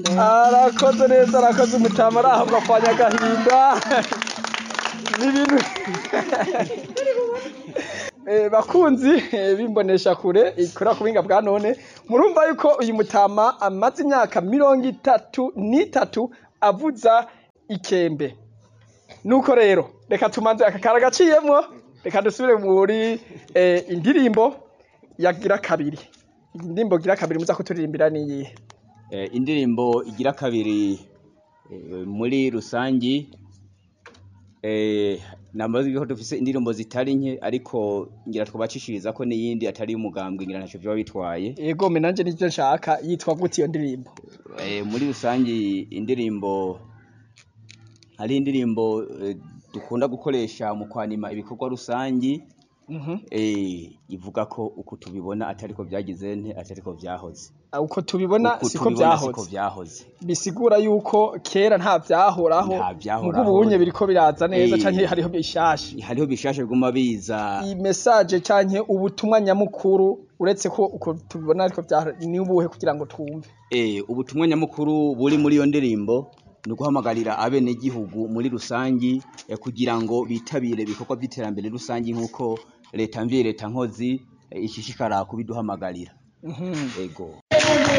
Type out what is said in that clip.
arakoze neza arakoze umutama arahabwa kwa nyagahinda n'ibintu Eh, bakunzi eh, bimbonesha kure ikora ku buhinga bwa none murumva yuko uyu mutama amaze imyaka mirongo itatu n'itatu avuza ikembe nuko rero reka tumanze aka kara gaciyemwo reka dusubire muri eh, indirimbo yagira kabiri indirimbo gira kabiri muza kuturirimbira niyihe Eh, indirimbo igira kabiri eh, muri rusangi eh, namaze ko dufise indirimbo zitari nke ariko ngira twabacishiriza ko n'iyindi atari umugambwe ngira ntaco vyoba bitwaye yego me nanje nivyo nshaka yitwa gute iyo ndirimbo eh, muri rusangi indirimbo hari indirimbo eh, dukunda gukoresha mu kwanima ibikorwa rusangi Mhm. eh, ivuga ko uku tubibona atariko vyagize nte atariko vyahoze Ah, uko tubibona Uku siko tubibona siko vyahoze vyahoze bisigura yuko kera nta vyahoraho Nta vyahoraho. mugo ubunye biriko biraza neza Eh. canke hariho bishasha hariho bishasha biguma biza iyi message canke ubutumwa nyamukuru uretse ko uko tubibona ariko vyahora ni ubuhe kugira ngo twumve Eh, ubutumwa nyamukuru buri muri iyo ndirimbo ni uguhamagarira abenegihugu muri rusangi eh, kugira ngo bitabire ibikorwa vy'iterambere rusangi nk'uko leta mvye leta nkozi eh, ishishikara kubiduhamagarira Mhm. ego